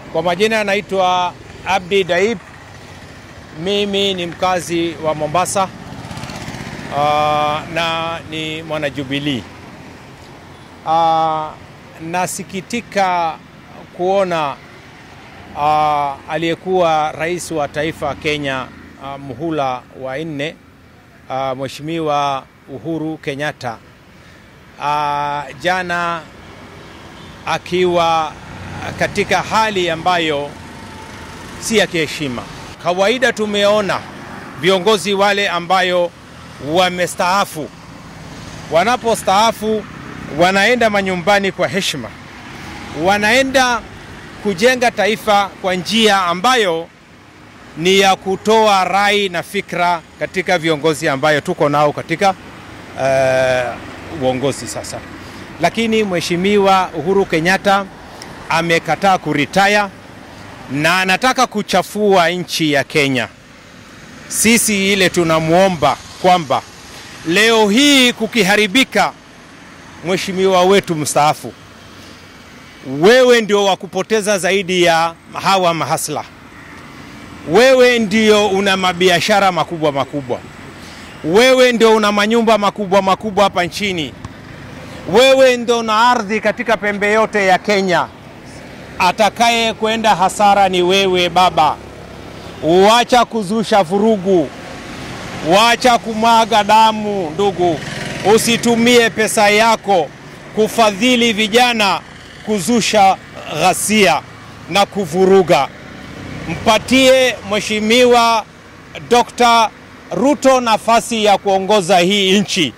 Kwa majina anaitwa Abdi Daib. Mimi ni mkazi wa Mombasa uh, na ni mwana Jubilee. Uh, nasikitika kuona uh, aliyekuwa rais wa taifa Kenya uh, muhula wa nne uh, Mheshimiwa Uhuru Kenyatta uh, jana akiwa katika hali ambayo si ya kiheshima. Kawaida tumeona viongozi wale ambayo wamestaafu, wanapostaafu wanaenda manyumbani kwa heshima, wanaenda kujenga taifa kwa njia ambayo ni ya kutoa rai na fikra katika viongozi ambayo tuko nao katika uh, uongozi sasa. Lakini Mheshimiwa Uhuru Kenyatta amekataa kuritaya na anataka kuchafua nchi ya Kenya. Sisi ile tunamwomba kwamba leo hii kukiharibika, mheshimiwa wetu mstaafu, wewe ndio wa kupoteza zaidi ya hawa mahasla. Wewe ndio una mabiashara makubwa makubwa, wewe ndio una manyumba makubwa makubwa hapa nchini, wewe ndio una ardhi katika pembe yote ya Kenya. Atakaye kwenda hasara ni wewe baba. Wacha kuzusha vurugu, wacha kumwaga damu. Ndugu, usitumie pesa yako kufadhili vijana kuzusha ghasia na kuvuruga. Mpatie Mheshimiwa Dr. Ruto nafasi ya kuongoza hii nchi.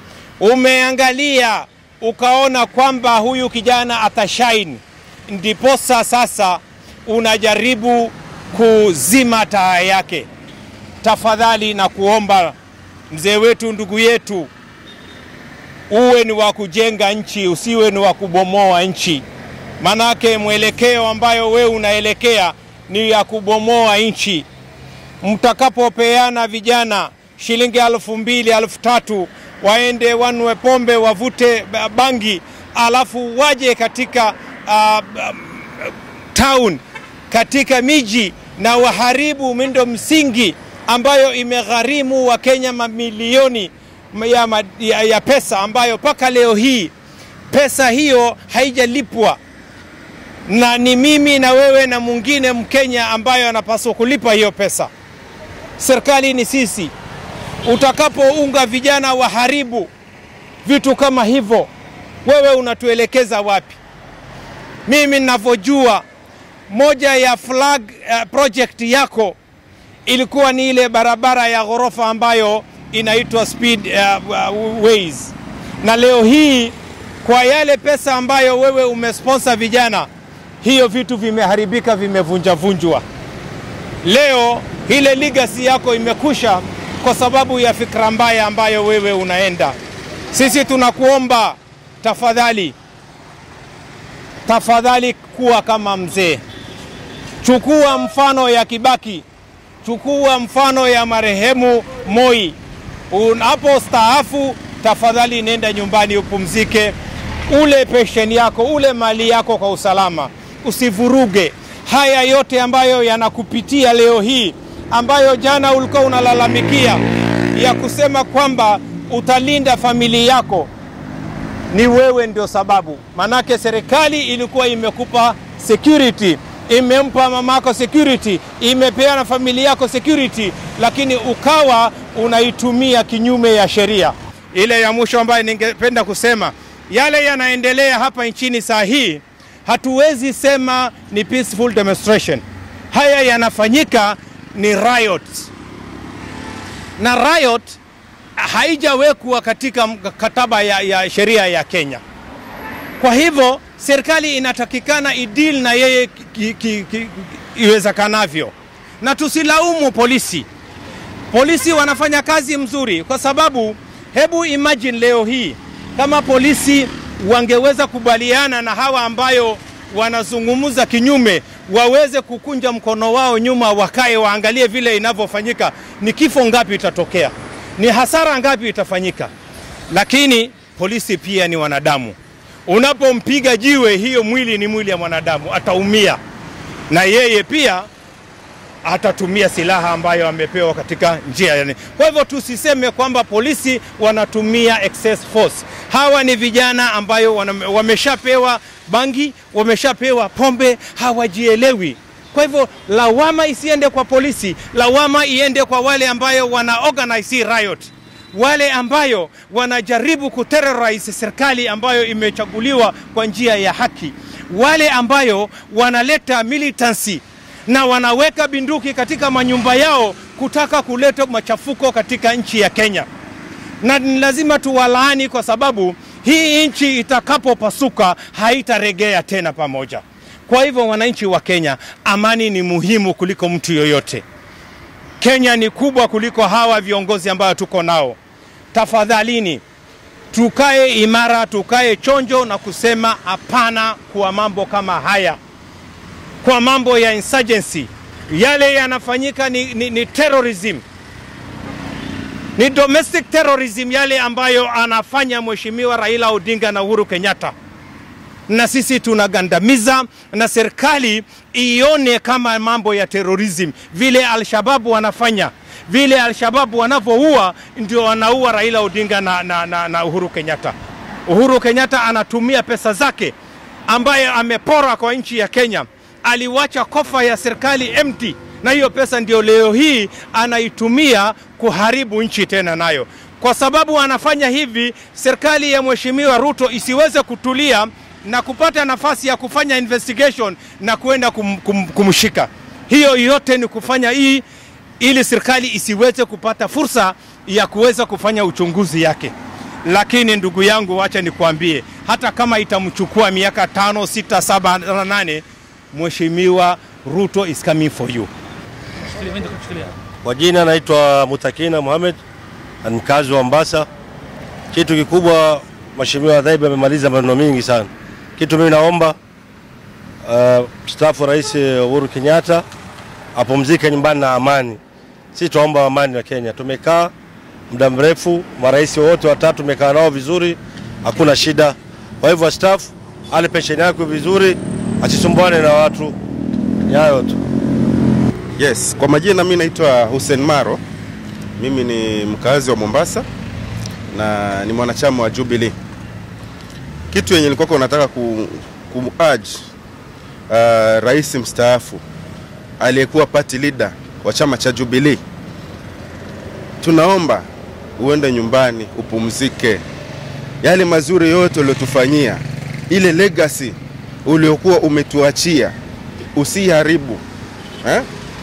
Umeangalia ukaona kwamba huyu kijana atashine, ndiposa sasa unajaribu kuzima taa yake. Tafadhali na kuomba mzee wetu, ndugu yetu, uwe ni wa kujenga nchi, usiwe ni wa kubomoa nchi. Manake mwelekeo ambayo wewe unaelekea ni ya kubomoa nchi. Mtakapopeana vijana shilingi elfu mbili elfu tatu waende wanwe pombe wavute bangi, alafu waje katika uh, um, town katika miji na waharibu miundo msingi ambayo imegharimu Wakenya mamilioni ya, ya, ya pesa ambayo mpaka leo hii pesa hiyo haijalipwa, na ni mimi na wewe na mwingine Mkenya ambayo anapaswa kulipa hiyo pesa. Serikali ni sisi. Utakapounga vijana waharibu vitu kama hivyo, wewe unatuelekeza wapi? Mimi ninavyojua moja ya flag uh, project yako ilikuwa ni ile barabara ya ghorofa ambayo inaitwa speed uh, uh, ways, na leo hii kwa yale pesa ambayo wewe umesponsor vijana, hiyo vitu vimeharibika, vimevunjavunjwa. Leo ile legacy yako imekusha kwa sababu ya fikra mbaya ambayo wewe unaenda. Sisi tunakuomba tafadhali, tafadhali kuwa kama mzee, chukua mfano ya Kibaki, chukua mfano ya marehemu Moi. Unapo staafu, tafadhali nenda nyumbani upumzike, ule pensheni yako, ule mali yako kwa usalama, usivuruge haya yote ambayo yanakupitia leo hii, ambayo jana ulikuwa unalalamikia ya kusema kwamba utalinda familia yako, ni wewe ndio sababu. Manake serikali ilikuwa imekupa security, imempa mamako security, imepeana familia yako security, lakini ukawa unaitumia kinyume ya sheria. Ile ya mwisho ambayo ningependa kusema, yale yanaendelea hapa nchini saa hii, hatuwezi sema ni peaceful demonstration. Haya yanafanyika ni riot, na riot haijawekwa katika kataba ya, ya sheria ya Kenya. Kwa hivyo serikali inatakikana idil na yeye iwezekanavyo, na tusilaumu polisi. Polisi wanafanya kazi mzuri, kwa sababu hebu imagine leo hii kama polisi wangeweza kubaliana na hawa ambayo wanazungumza kinyume, waweze kukunja mkono wao nyuma, wakae waangalie vile inavyofanyika, ni kifo ngapi itatokea, ni hasara ngapi itafanyika. Lakini polisi pia ni wanadamu. Unapompiga jiwe, hiyo mwili ni mwili ya mwanadamu, ataumia. na yeye pia atatumia silaha ambayo amepewa katika njia yani. Kwa hivyo tusiseme kwamba polisi wanatumia excess force. Hawa ni vijana ambayo wana- wameshapewa bangi, wameshapewa pombe, hawajielewi. Kwa hivyo lawama isiende kwa polisi, lawama iende kwa wale ambayo wana organize hii riot wale ambayo wanajaribu kuterrorize serikali ambayo imechaguliwa kwa njia ya haki, wale ambayo wanaleta militancy na wanaweka binduki katika manyumba yao kutaka kuleta machafuko katika nchi ya Kenya, na ni lazima tuwalaani kwa sababu hii nchi itakapopasuka haitaregea tena pamoja. Kwa hivyo, wananchi wa Kenya, amani ni muhimu kuliko mtu yoyote. Kenya ni kubwa kuliko hawa viongozi ambao tuko nao. Tafadhalini tukae imara, tukae chonjo na kusema hapana kwa mambo kama haya, kwa mambo ya insurgency. Yale yanafanyika ni, ni, ni terrorism, ni domestic terrorism, yale ambayo anafanya Mheshimiwa Raila Odinga na Uhuru Kenyatta na sisi tunagandamiza na serikali ione kama mambo ya terrorism vile Alshababu wanafanya vile Alshababu wanavyoua ndio wanaua Raila Odinga na, na, na, na Uhuru Kenyatta. Uhuru Kenyatta anatumia pesa zake ambaye amepora kwa nchi ya Kenya, aliwacha kofa ya serikali empty, na hiyo pesa ndio leo hii anaitumia kuharibu nchi tena nayo. Kwa sababu anafanya hivi, serikali ya Mheshimiwa Ruto isiweze kutulia na kupata nafasi ya kufanya investigation na kuenda kum, kum, kumshika. Hiyo yote ni kufanya hii ili serikali isiweze kupata fursa ya kuweza kufanya uchunguzi yake. Lakini ndugu yangu, wacha nikwambie, hata kama itamchukua miaka tano, sita, saba na nane, Mheshimiwa Ruto is coming for you. Kwa jina naitwa Mutakina Mohamed, na ni mkazi wa Mombasa. Kitu kikubwa, Mheshimiwa Dhaibu amemaliza maneno mingi sana. Kitu mimi naomba uh, mstaafu Rais Uhuru Kenyatta apumzike nyumbani na amani. Sisi tuomba amani na Kenya. Tumekaa muda mrefu, marais wote watatu tumekaa nao vizuri, hakuna shida. Kwa hivyo staafu ale pensheni yake vizuri, asisumbuane na watu. Ni hayo tu. Yes, kwa majina mimi naitwa Hussein Maro. Mimi ni mkazi wa Mombasa na ni mwanachama wa Jubilee. Kitu yenye nilikuwa nataka ku, kumurge uh, rais mstaafu aliyekuwa party leader wa chama cha Jubilee, tunaomba uende nyumbani upumzike. Yale mazuri yote uliotufanyia, ile legacy uliokuwa umetuachia usiharibu eh?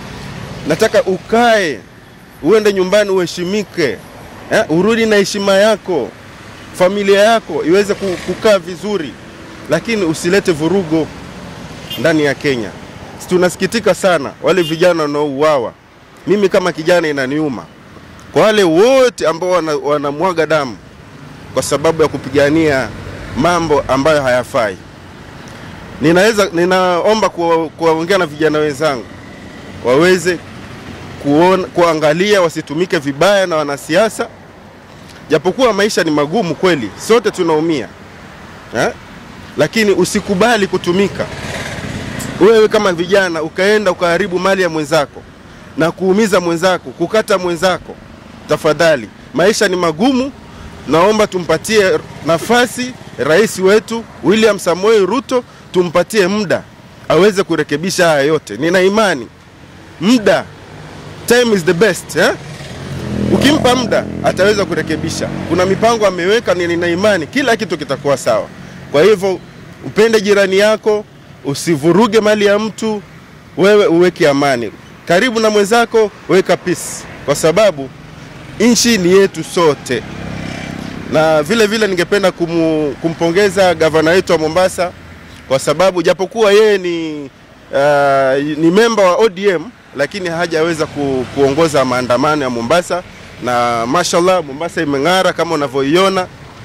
nataka ukae uende nyumbani uheshimike eh? urudi na heshima yako familia yako iweze ku- kukaa vizuri lakini usilete vurugo ndani ya kenya Si tunasikitika sana wale vijana wanaouawa mimi kama kijana inaniuma kwa wale wote ambao wana- wanamwaga damu kwa sababu ya kupigania mambo ambayo hayafai ninaweza ninaomba kuwa- kuwaongea na vijana wenzangu waweze kuona, kuangalia wasitumike vibaya na wanasiasa, japokuwa maisha ni magumu kweli, sote tunaumia eh? Lakini usikubali kutumika wewe kama vijana ukaenda ukaharibu mali ya mwenzako na kuumiza mwenzako, kukata mwenzako. Tafadhali, maisha ni magumu. Naomba tumpatie nafasi rais wetu William Samoei Ruto, tumpatie muda aweze kurekebisha haya yote. Nina imani muda time is the best eh? Ukimpa muda ataweza kurekebisha. Kuna mipango ameweka, ni- nina imani kila kitu kitakuwa sawa. Kwa hivyo upende jirani yako, usivuruge mali ya mtu, wewe uweke amani karibu na mwenzako, weka peace, kwa sababu nchi ni yetu sote. Na vile vile ningependa kumu, kumpongeza gavana wetu wa Mombasa kwa sababu japokuwa yeye ni uh, ni memba wa ODM lakini hajaweza ku, kuongoza maandamano ya Mombasa, na mashallah Mombasa imeng'ara kama unavyoiona,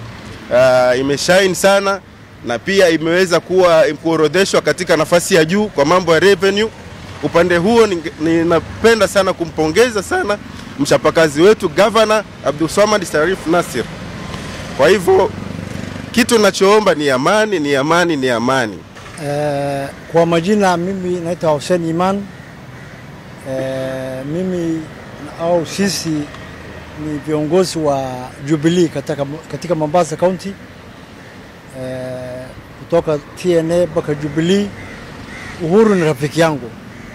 uh, imeshine sana na pia imeweza kuwa kuorodheshwa katika nafasi ya juu kwa mambo ya revenue. Upande huo ninge- ninapenda sana kumpongeza sana mchapakazi wetu Governor Abdulswamad Sharif Nasir. Kwa hivyo kitu nachoomba ni amani, ni amani, ni amani. Eh, kwa majina mimi naitwa Hussein Iman. Eh, mimi au sisi ni viongozi wa Jubilee katika, katika Mombasa County eh, kutoka TNA mpaka Jubilee. Uhuru ni rafiki yangu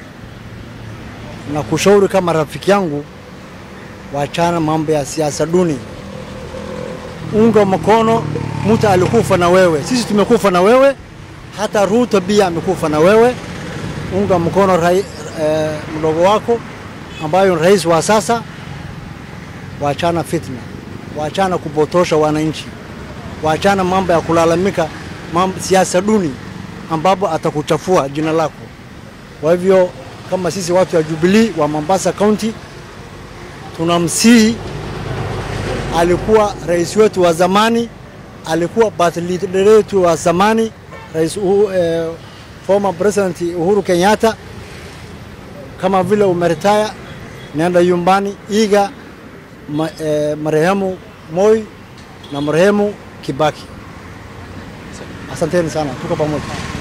na kushauri kama rafiki yangu, wachana mambo ya siasa duni, unga mkono mtu alikufa na wewe, sisi tumekufa na wewe, hata Ruto pia amekufa na wewe. Unga mkono rai, eh, mdogo wako ambayo ni rais wa sasa. Wachana fitna, wachana kupotosha wananchi, wachana mambo ya kulalamika, mambo siasa duni ambapo atakuchafua jina lako. Kwa hivyo kama sisi watu wa Jubilee wa Mombasa County tunamsihi, alikuwa rais wetu wa zamani, alikuwa party leader wetu wa zamani, rais Uhu, eh, former president Uhuru Kenyatta, kama vile umeretaya, nenda nyumbani, iga ma, eh, marehemu Moi na marehemu Kibaki. Asanteni sana, tuko pamoja.